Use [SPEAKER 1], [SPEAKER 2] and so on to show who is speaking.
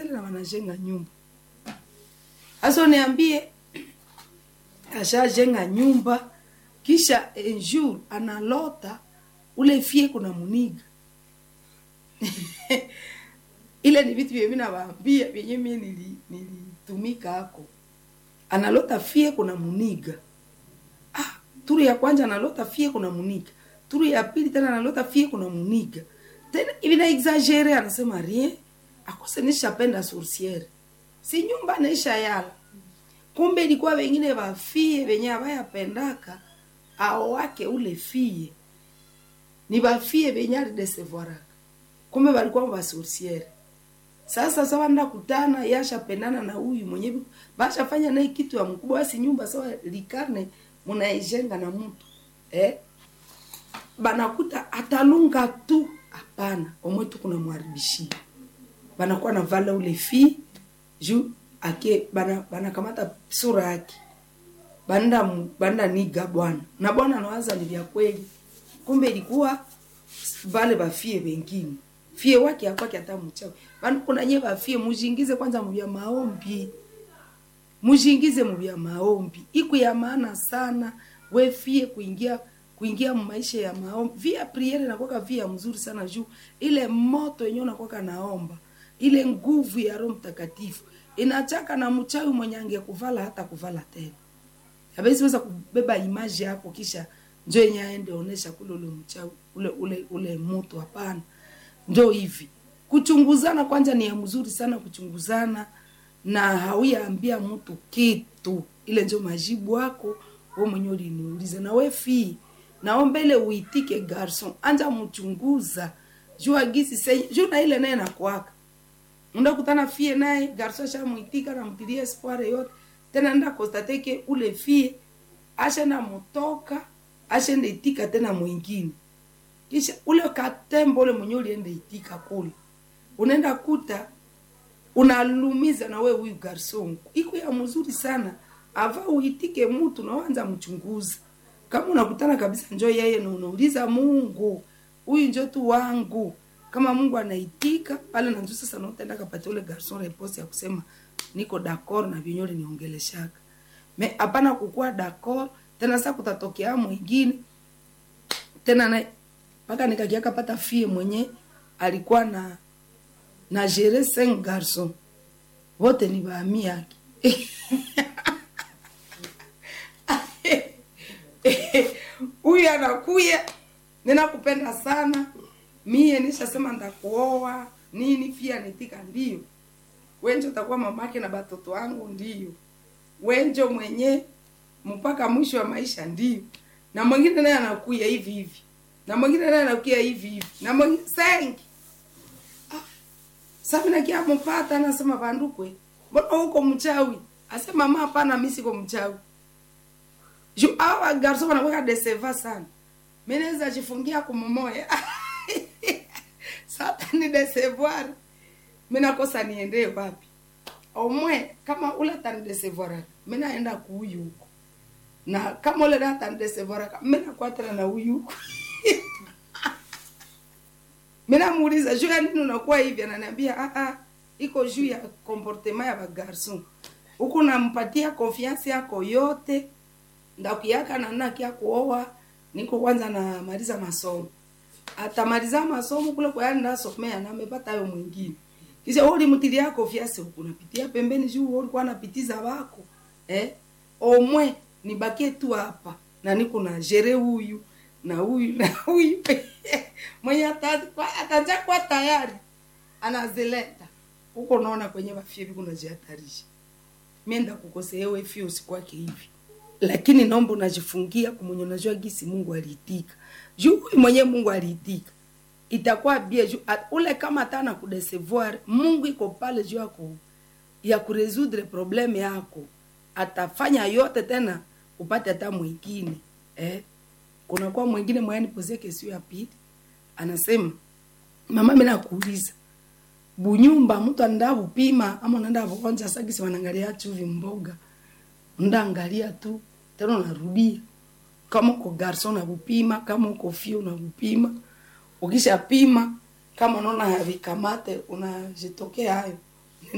[SPEAKER 1] sorciere na wanajenga nyumba hasa niambie ashajenga nyumba kisha un jour analota ule fie kuna muniga ile ni vitu vyenye nawaambia vyenye mie nili- nilitumika hako analota fie kuna muniga ah, turu ya kwanza analota fie kuna muniga turu ya pili tena analota fie kuna muniga tena hivi na exagere anasema rien akose nishapenda sorciere si nyumba naisha yala kumbe ilikuwa wengine wafie wenye abayapendaka ao wake ule fie ni bafie benye alidesevoiraka kumbe balikuwa basorciere sasa sawa nda kutana yashapendana na huyu mwenye bi- bashafanya naye kitu ya mkubwa basi nyumba sawa likarne munaijenga na mtu eh? banakuta atalunga tu hapana omwe tu kuna mwaribishia banakuwa na vala ule fi juu ake bana banakamata sura yake banda mu- banda niga bwana na bwana anawaza ni vya kweli kumbe ilikuwa vale bafie wengine fie wake akwake hata mchawi bana kuna nye bafie mujingize kwanza muvya maombi mujingize muvya maombi iku ya maana sana we fie kuingia kuingia maisha ya maombi via priere nakwaka via mzuri sana juu ile moto yenyewe nakwaka naomba ile nguvu ya roho mtakatifu inachaka na mchawi mwenye angekuvala hata kuvala tena habezi weza kubeba imaji yako kisha njo yenye aende onesha kule ule mchawi ule ule ule moto hapana njo hivi kuchunguzana kwanza ni ya mzuri sana kuchunguzana na hauyaambia mtu kitu ile njo majibu wako we mwenye uliniuliza na we fii naomba ile uitike garson anja mchunguza jua gisi senye juu na ile naye nakwaka ndakutana fie naye garso ashamwitika namtilia espoir yote tena nda konstate ke ule fie ashenda mutoka ashenda itika tena mwingine kisha ule katembo ule mwenye ulienda itika kule unaenda kuta unalumiza na we huyu garson iko ya mzuri sana ava uitike mtu nawanza mchunguza kama unakutana kabisa njo yeye na unauliza mungu huyu njo tu wangu kama mungu anaitika pale nanjo sasa nautaenda kapatia ule garson repose ya kusema niko d'accord na vyenye uliniongeleshaka me hapana kukuwa d'accord tena sasa kutatokea mwingine tena na mpaka nikakiaka pata fie mwenye alikuwa na na gere cinq garçon wote ni baami yake huyu anakuya ninakupenda sana mie nishasema ndakuoa nini pia nitika ndio wenjo utakuwa mamake na batoto wangu ndio wenjo mwenye mpaka mwisho wa maisha ndio na mwingine naye anakuya hivi hivi na mwingine naye anakuya hivi hivi na mwingine sengi sabi nakia mpata anasema bandukwe mbona huko mchawi asema mama hapana mimi siko mchawi juu awa garso wanakuwa deseva sana mimi naweza jifungia kumomoya sasa ni desevoir mimi nakosa niendee wapi omwe kama ule atanidesevoir mimi naenda kuuyu huko na kama ule na atanidesevoir mimi nakuwa tena na huyu huko mimi namuuliza juu ya nini unakuwa hivi ananiambia ah ah iko juu ya comportement ya bagarson huku nampatia confiance yako yote ndakuyaka nana kia kuoa niko kwanza namaliza masomo atamaliza masomo kule kwa yani ndasomea na amepata hayo mwingine kisha wewe ulimtilia confiance huku unapitia pembeni juu wewe ulikuwa unapitiza wako eh omwe nibakie tu hapa na niko na jere huyu na huyu na huyu mwenye ataja kwa tayari anazileta huko naona kwenye wafie kuna jihatarisha mienda kukosea wewe fio usikwake hivi lakini naomba unajifungia kumwenye unajua gisi Mungu aliitika juu huyu mwenye Mungu aliitika itakuwa bia juu at- ule kama tana kudesevoir Mungu iko pale juu yako ya kuresoudre probleme yako atafanya yote tena upate hata mwingine eh kunakuwa mwingine mwani pozie kesio ya pili anasema mama mimi nakuuliza bunyumba mtu anaenda kupima ama unaenda kuonja sagisi wanaangalia chuvi mboga ndaangalia tu tena unarudia kama uko garson na kupima kama uko fio na kupima ukisha pima kama unaona havikamate unajitokea hayo